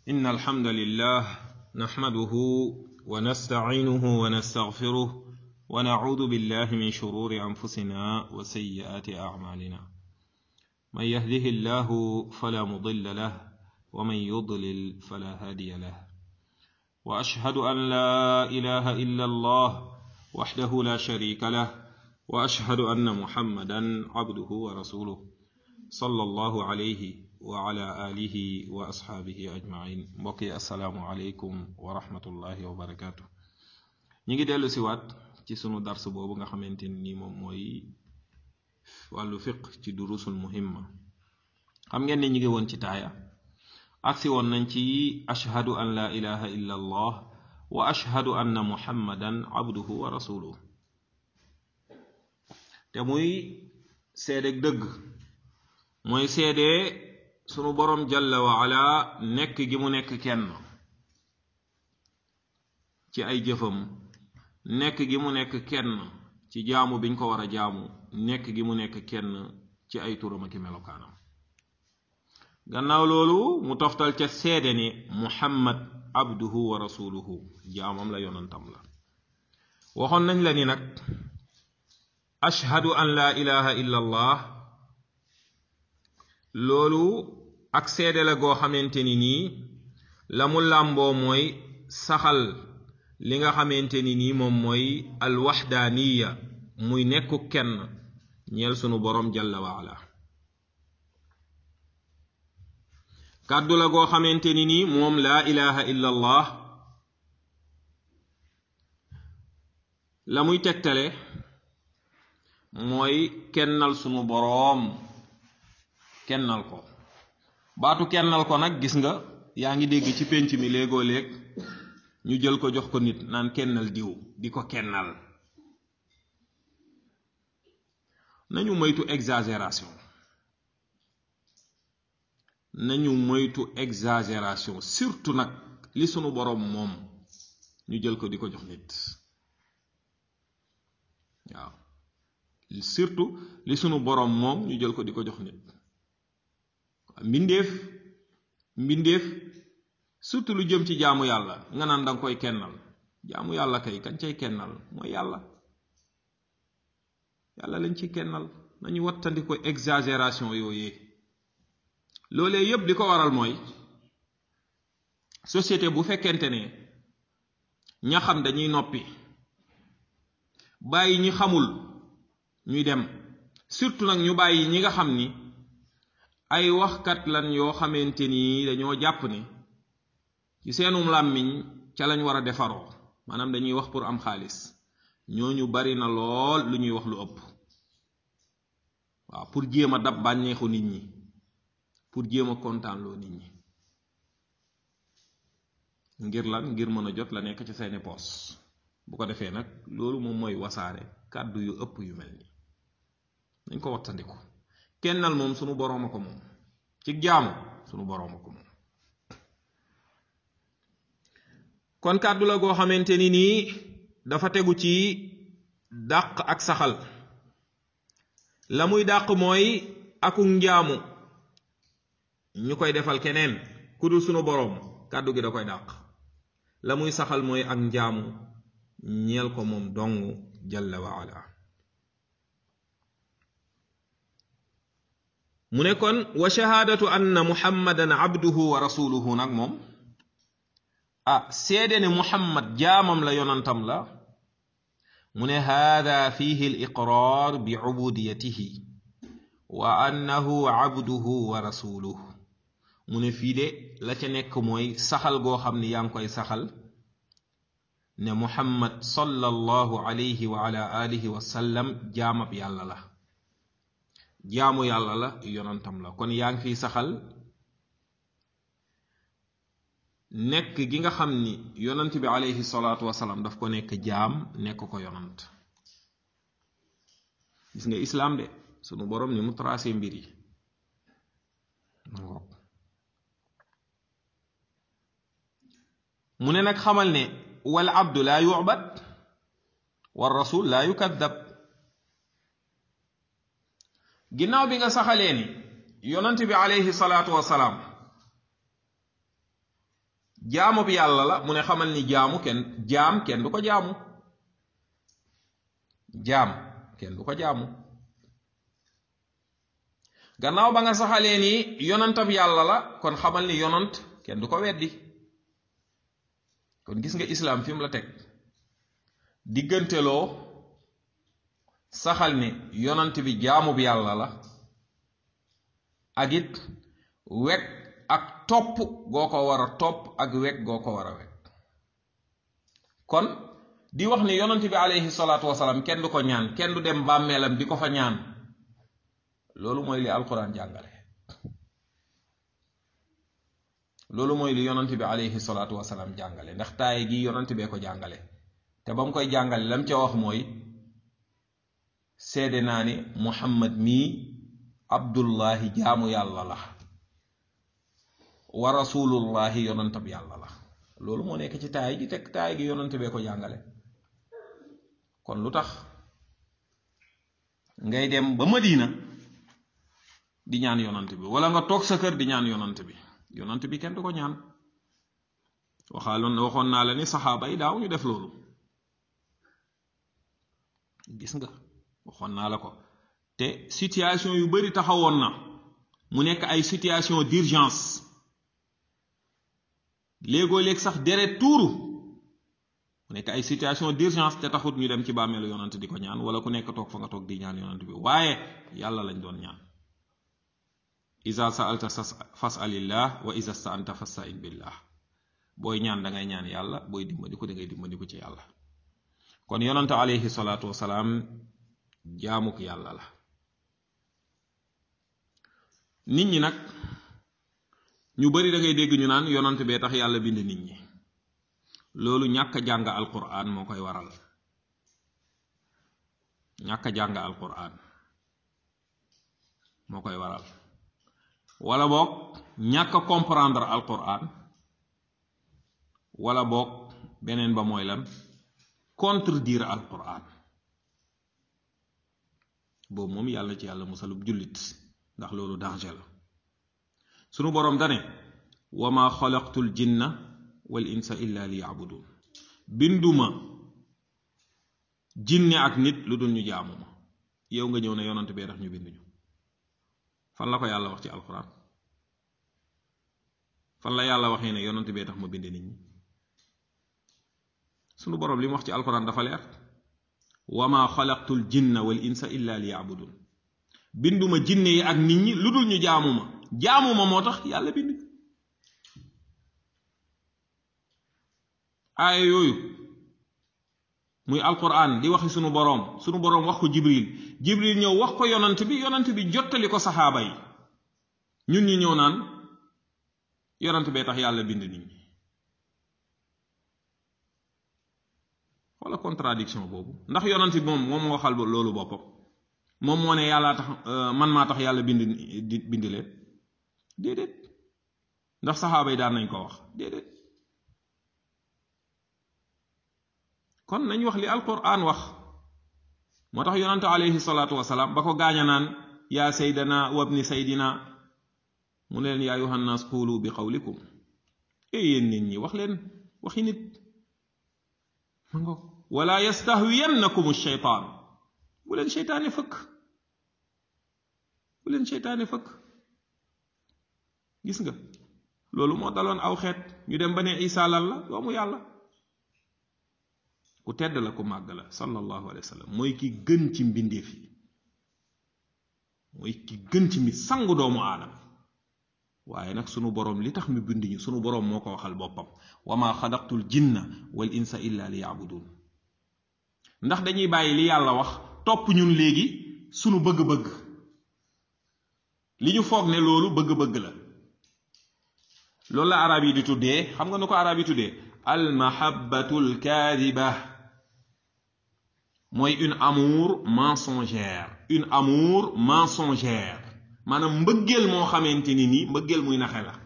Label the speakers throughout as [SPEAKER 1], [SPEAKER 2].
[SPEAKER 1] إن الحمد لله نحمده ونستعينه ونستغفره ونعوذ بالله من شرور أنفسنا وسيئات أعمالنا من يهده الله فلا مضل له ومن يضلل فلا هادي له وأشهد أن لا إله إلا الله وحده لا شريك له وأشهد أن محمدا عبده ورسوله صلى الله عليه وعلى آله وأصحابه أجمعين mbokki asalaamu aleykum wa rahmatullahi wa barakaatu ñu ngi dellu siwaat ci sunu dars boobu nga xamante ni moom mooy wàllu fiq ci durusul muhimma xam ngeen ne ñu ngi woon ci taaya agsi woon nañ ci ashhadu an la ilaha illa allah wa ashhadu anna muhammadan abduhu wa rasuluhu te muy seedeg dëgg mooy seede sunu boroom jalla wa ala nekk gi mu nekk kenn ci ay jëfam nekk gi mu nekk kenn ci jaamu biñ ko war a jaamu nekk gi mu nekk kenn ci ay turam ak melokaanam gannaaw loolu mu toftal ca seede ne muhammad abduhu wa rasuluhu jaamam la yonantam la waxoon nañ la ni nag ashhadu an la ilaha illa allah loolu ak seede la goo xamante ni nii la mu làmboo mooy saxal li nga xamante ni nii moom mooy alwaxdaaniya muy nekku kenn ñeel sunu boroom jalla waala kàddu la goo xamante ni nii moom laa ilaha illa allah la muy tegtale mooy kennal sunu boroom kennal ko baatu kennal ko nag gis nga yaa ngi dégg ci pénc mi léegoo léeg ñu jël ko jox ko nit naan kennal diw di ko kennal nañu moytu exagération nañu moytu exagération surtout nag li sunu boroom moom ñu jël ko di ko jox nit waaw surtout li sunu boroom moom ñu jël ko di ko jox nit mbindeef mbindeef surtout lu jëm ci jaamu yàlla nga naan danga koy kennal jaamu yàlla kay kañ cay kennal mooy yàlla yàlla lañ ci kennal nañu wattandi ko exagération yooyee loolee yépp di ko waral mooy société bu fekkente ne ña xam dañuy noppi bàyyi ñi xamul ñuy dem surtout nag ñu bàyyi ñi nga xam ni ay waxkat lan yoo xamante ni dañoo jàpp ne ci seenum làmmiñ ca lañ war a defaroo maanaam dañuy wax pour am xaalis ñooñu bari na lool lu ñuy wax lu ëpp waaw pour jéem a dab bànneexu nit ñi pour jéem a kontaanloo nit ñi ngir lan ngir mën a jot la nekk ci seeni poos bu ko defee nag loolu moom mooy wasaare kàddu yu ëpp yu mel nii dañ ko wattandiku kennal moom sunu boroom a ko moom ci jaamu sunu boroom a ko moom kon kàddu la goo xamante ni nii dafa tegu ci dàq ak saxal la muy dàq mooy akuk njaamu ñu koy defal keneen ku dul sunu boroom kàddu gi da koy dàq la muy saxal mooy ak njaamu ñeel ko moom dong jalla wa ala mu ne kon wa shahaadatu anna muhammadan abduhu wa rasuluhu nag moom ah seede ne muhammad jaamam la yonantam la mu ne haada fihi al iqraar bi ubudiyatihi wa annahu abduhu wa rasuluhu mu ne fii de la ca nekk mooy saxal goo xam ne yaa ngi koy saxal ne muhammad sallallahu alayhi wa ala alihi wa sallam jaamab yàlla la jaamu yàlla la yonantam la kon yaa ngi fiy saxal nekk gi nga xam ni yonant bi alayhi salaatu wasalaam daf ko nekk jaam nekk ko yonant gis nga islaam de sunu boroom ni mu tracé mbir yi mu ne nag xamal ne wal abdu laa yu'bad war rasul laa yukaddab ginnaaw bi nga saxalee ni yonant bi alayhi salaatu wasalaam jaamu bi yàlla la mu ne xamal ni jaamu kenn jaam kenn du ko jaamu jaam kenn du ko jaamu gannaaw ba nga saxalee ni yonantab yàlla la kon xamal ni yonant kenn du ko weddi kon gis nga islaam fi mu la teg digganteloo saxal ni yonant bi jaamu bi yàlla la ak it wekk ak topp goo ko war a topp ak wekk goo ko war a wekk kon di wax ni yonant bi aleyhi salaatu wasalaam kenn du ko ñaan kenn du dem bàmmeelam di ko fa ñaan loolu mooy li alquran jàngale loolu mooy li yonant bi aleyhi salaatu wasalaam jàngale ndax taaye gi yonant bee ko jàngale te ba mu koy jàngale lam ca wax mooy seede naa ni muhammad mii abdullahi jaamu yàlla la wa rasulullahi yonantab yàlla la loolu moo nekk ci taay gi teg taay gi yonant bee ko jàngale kon lu tax ngay dem ba madina di ñaan yonant bi wala nga toog sa kër di ñaan yonant bi yonant bi kenn du ko ñaan waxaaloon waxoon naa la ni saxaaba yi daaw ñu def loolu gis nga waxoon naa la ko te situation yu bari taxawoon na mu nekk ay situation d'urgence léegoo léeg sax deret tuuru mu nekk ay situation d'urgence te taxut ñu dem ci bàmmeelu yonant di ko ñaan wala ku nekk toog fa nga toog di ñaan yonant bi waaye yàlla lañ doon ñaan iza sa'alta fas'alillah wa iza sta'anta fasta'in billah booy ñaan da ngay ñaan yàlla booy dimbandiku da ngay dimbandiku ci yàlla kon yonant alayhi salaatu wasalaam jaamuk yàlla la nit ñi nag ñu bari da ngay dégg ñu naan yonant bee tax yàlla bind nit ñi loolu ñàkk jàng alquran moo koy waral ñàkk jàng alquran moo koy waral wala boog ñàkk comprendre alquran wala boog beneen ba mooy lan contredire alquran boobu moom yàlla ci yàlla musalub jullit ndax loolu danger la sunu boroom dane wa ma xalaqtu l jinna wal insa illa li yaabudun binduma jinne ak nit lu dul ñu jaamu ma yow nga ñëw ne yonant bee tax ñu binduñu fan la ko yàlla wax ci alquran fan la yàlla waxee ne yonant bee tax ma bind nit ñi sunu boroom li mu wax ci alquran dafa leer wa ma xalaqtu l jinna wal insa illa li yaabudun binduma jinne yi ak nit ñi lu dul ñu jaamu ma jaamu ma moo tax yàlla bind aaya yooyu muy alquran di waxi sunu boroom sunu boroom wax ko jibril jibril ñëw wax ko yonant bi yonant bi jottali ko saxaaba yi ñun ñi ñëw naan yonant bee tax yàlla bind nit ñi wala contradiction boobu ndax yonant bi moom moom moo waxal loolu boppam moom moo ne yàllaa tax man maa tax yàlla bind di bind leen déedéet ndax saxaaba yi daan nañ ko wax déedéet kon nañ wax li alquran wax moo tax yonante alayhi salaatu wasalaam ba ko gaaña naan yaa saydana wabni saydina mu ne leen yaa yuhannas qulu bi qawlikum e yéen nit ñi wax leen waxi nit ma ngo wala yastahwiyannakum sheytaan bu leen seytaane fëkk bu leen seytaane fëkk gis nga loolu moo daloon aw xeet ñu dem ba ne isa lan la doomu yàlla ku tedd la ku màgg la sallallahu alayhi wa sallam mooy ki gën ci mbindeef yi mooy ki gën ci mi sangu doomu aadama waaye nag sunu boroom li tax mi bind ñu sunu boroom moo ko waxal boppam wa ma xalaqtul jinna wal insa illa li yaabudun ndax dañuy bàyyi li yàlla wax topp ñun léegi sunu bëgg-bëgg li ñu foog ne loolu bëgg-bëgg la loolu la arab yi di tuddee xam nga nu ko arab yi tuddee al mahabbatul kaadiba mooy une amour mensongère une amour mensongère maanaam mbëggeel moo xamante ni nii mbëggeel muy naxe la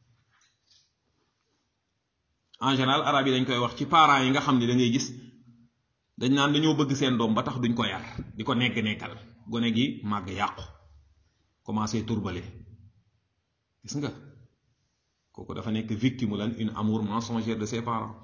[SPEAKER 1] en général arab yi dañ koy wax ci parents yi nga xam ne da ngay gis dañ naan dañoo bëgg seen doom ba tax duñ ko yar di ko nekk nekkal gone gi màgg yàqu commencé turbale gis nga kooku dafa nekk victime lan une amour mensongère de ses parents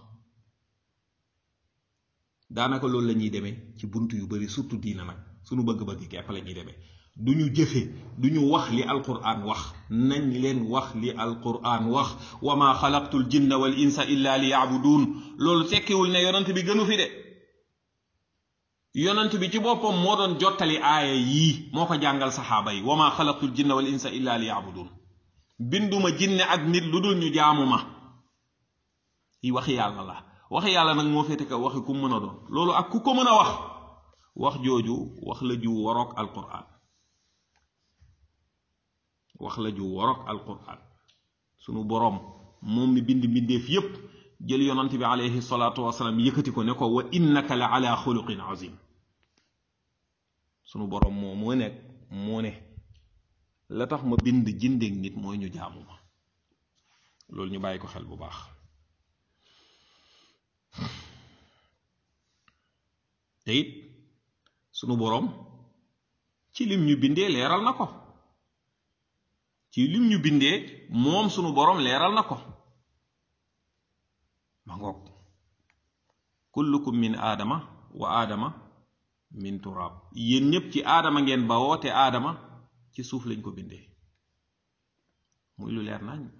[SPEAKER 1] daanaka loolu la ñuy demee ci bunt yu bari surtout diina nag suñu bëgg-bëgg képp la ñuy demee du ñu jëfe du ñu wax li alquran wax nañ leen wax li alquran wax wa ma xalaqtul jinna wal insa illa li yaabudun loolu tekkiwul ne yonent bi gënu fi de yonent bi ci boppam moo doon jottali aaya yii moo ko jàngal saxaaba yi wa ma xalaqtul jinna wal insa illa li yaabudun binduma jinne ak nit lu dul ñu jaamu ma yi waxi yàlla la waxi yàlla nag moo féete kaw waxi ku mën a doon loolu ak ku ko mën a wax wax jooju wax la ju waroog alquran wax la ju waroog alquran sunu boroom moom mi bind mbindeef yépp jël yonant bi alayhi salaatu wasalaam yëkkati ko ne ko wa innaka la ala xuluqin azim sunu boroom moo moo nekk moo ne la tax ma bind jindeeg nit mooy ñu jaamu ma loolu ñu bàyyi ko xel bu baax te it sunu boroom ci lim ñu bindee leeral na ko ci lim ñu bindee moom sunu boroom leeral na ko ma ngoog kullukum min aadama wa aadama min turaab yéen ñépp ci aadama ngeen bawoo te aadama ci suuf lañ ko bindee muy lu leer nañ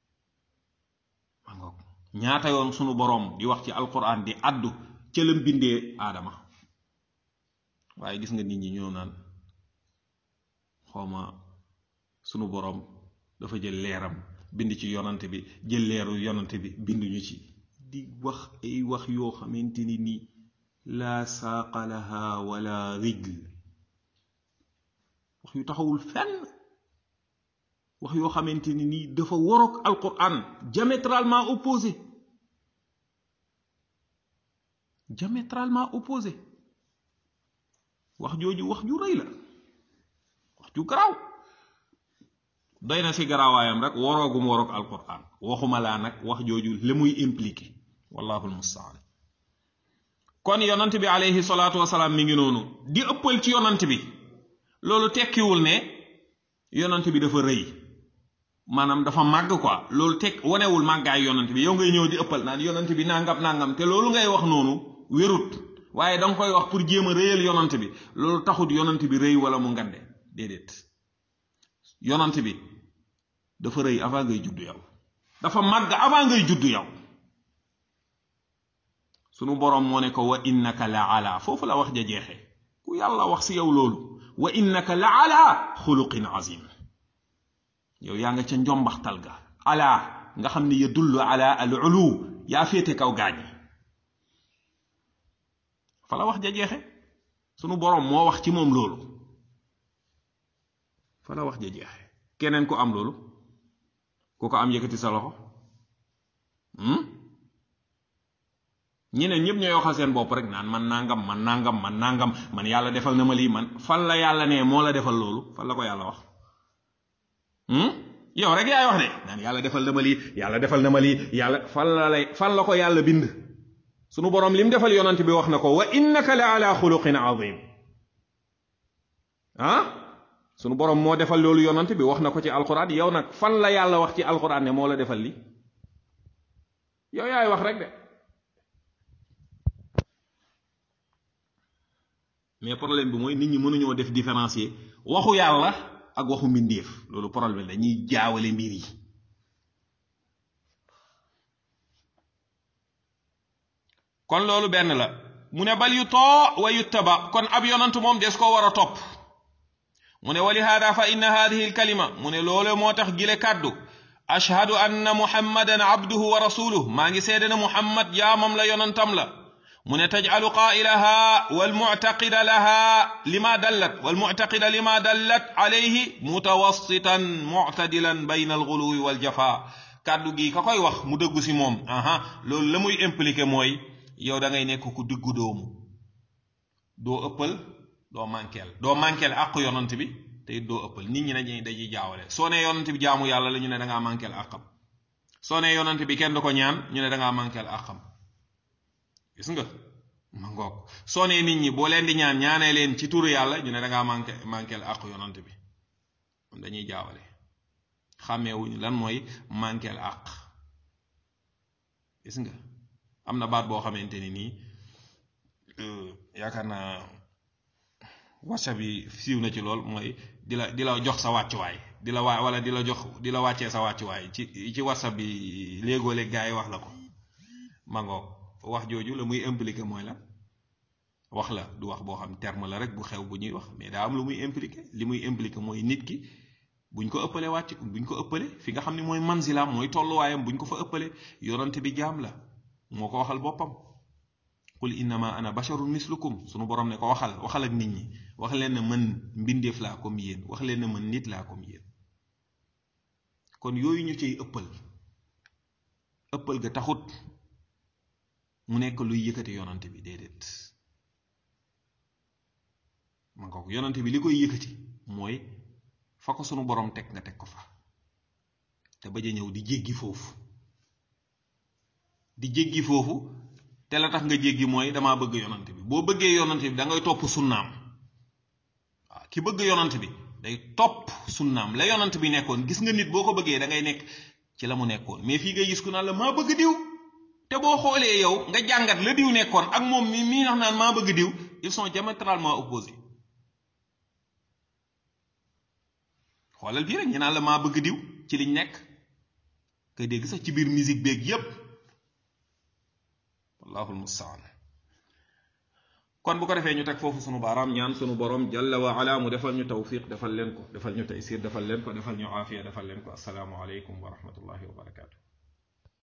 [SPEAKER 1] ma ngoog ñaata yoon sunu boroom di wax ci alquran di addu ca lam bindee aadama waaye gis nga nit ñi ñoo naan xawma sunu boroom dafa jël leeram bind ci yonante bi jël leeru yonante bi binduñu ci di wax ay wax yoo xamante ni nii laa saaqa laha wala rijl wax yu taxawul fenn wax yoo xamante ni nii dafa waroog alquran diamétralement opposé diamétralement opposé wax jooju wax ju rëy la wax ju garaaw doy na ci garaawaayam rek waroogum waroog alquran waxuma laa nag wax jooju la muy impliqué wallahu almustaan kon yonant bi alayhi salaatu wasalaam mi ngi noonu di ëppal ci yonant bi loolu tekkiwul ne yonant bi dafa rëy maanaam dafa màgg quoi loolu tekk wanewul màggaay yonant bi yow ngay ñëw di ëppal naan yonant bi nangam nangam te loolu ngay wax noonu wérut waaye danga koy wax pour jéem a rëyal yonant bi loolu taxut yonant bi rëy wala mu ngande déedéet yonant bi dafa rëy avant ngay juddu yow dafa màgg avant ngay juddu yow sunu boroom moo ne ko wa innaka la ala foofu la wax ja jeexee ku yàlla wax si yow loolu wa innaka la ala xuluqin azim yow yaa nga ca njombaxtal ga ala nga xam ne yadullu ala al ulu yaa féete kaw gaañi fa la wax ja jeexe sunu boroom moo wax ci moom loolu fa la wax ja jeexe keneen ku am loolu ku ko am yëkkati sa loxo ñeneen ñëpp ñooy waxal seen bopp rek naan man nangam man nangam man nangam man yàlla defal na ma lii man fan la yàlla ne moo la defal loolu fan la ko yàlla wax yow rek yaay wax de naan yàlla defal na ma lii yàlla defal na ma lii yàlla fan la lay fan la ko yàlla bind sunu boroom lim defal yonant bi wax na ko wa innaka la ala xuluqin azim ah sunu boroom moo defal loolu yonant bi wax na ko ci alquran yow nag fan la yàlla wax ci alquran ne moo la defal li yow yaay wax rek de mais problème bi mooy nit ñi mënuñoo def différencier waxu yàlla ak waxu mbindeef loolu problème dañuy jaawale mbir yi kon loolu benn la mu ne bal yu too wa yuttaba kon ab yonant moom des ko war a topp mu ne wali haada fa inna hadihi alkalima mu ne loolu moo tax gile kàddu ashhadu anna muhammadan abduhu wa rasuluh maa ngi seede na muhammad jaamam la yonantam la mu ne tajcalu qaa'ilaha walmuctaqida laha lima dallat walmuctaqida lima dallat alayhi mutawassitan muctadilan bayna alxuluwi waljafa kàddu gi ka koy wax mu dëggu si moom aha loolu la muy impliqué mooy yow da ngay nekk ku diggu doomu doo ëppal doo manqueel doo manqueel àq yonant bi te it doo ëppal nit ñi dañuy dañuy jaawale soo ne yonant bi jaamu yàlla la ñu ne da ngaa manqueel àqam soo ne yonant bi kenn du ko ñaan ñu ne da ngaa manqueel àqam gis nga ma ngoog soo nee nit ñi boo leen di ñaan ñaanee leen ci turu yàlla ñu ne da ngaa manqué manqueel àq yonant bi dañuy jaawale xàmmeewuñu lan mooy manqueel àq gis nga am na baat boo xamante ni nii yaakaar naa whatsapp bi siiw na ci lool mooy di la di la jox sa wàccuwaay di la waa wala di la jox di la wàccee sa wàccuwaay ci ci whatsapp bi léegoo léeg gaa yi wax la ko mangoog wax jooju la muy impliqué mooy la wax la du wax boo xam terme la rek bu xew bu ñuy wax mais daa am lu muy impliqué li muy impliqué mooy nit ki buñ ko ëppale wàcc buñ ko ëppale fi nga xam ne mooy manzilaam mooy tolluwaayam buñ ko fa ëppale yonante bi jaam la moo ko waxal boppam qul innama ana basharun mislukum sunu borom ne ko waxal waxal ak nit ñi wax leen ne mën mbindeef laa comme yéen wax leen ne mën nit laa comme yéen kon yooyu ñu ciy ëppal ëppal ga taxut mu nekk luy yëkkati yonante bi déedéet man ko yonante bi li koy yëkkati mooy fa ko sunu borom teg nga teg ko fa te bañ a ñëw di jéggi foofu di jéggi foofu te la tax nga jéggi mooy damaa bëgg yonante bi boo bëggee yonante bi da ngay topp sunnaam waaw ki bëgg yonante bi day topp sunnaam la yonante bi nekkoon gis nga nit boo ko bëggee da ngay nekk ci la mu nekkoon mais fii ngay gis ku naan la maa bëgg diw te boo xoolee yow nga jàngat la diw nekkoon ak moom mi mii nax naan maa bëgg diw ils sont diamétralement opposés xoolal bii rek ñu naan la maa bëgg diw ci liñ nekk nga dégg sax ci biir musique beeg yépp wallahul mustaan kon bu ko defee ñu teg foofu sunu baaraam ñaan sunu borom jalla wa ala mu defal ñu tawfiq defal leen ko defal ñu taysir defal leen ko defal ñu aafiya defal leen ko asalaamu aleykum wa rahmatullahi wa barakaatu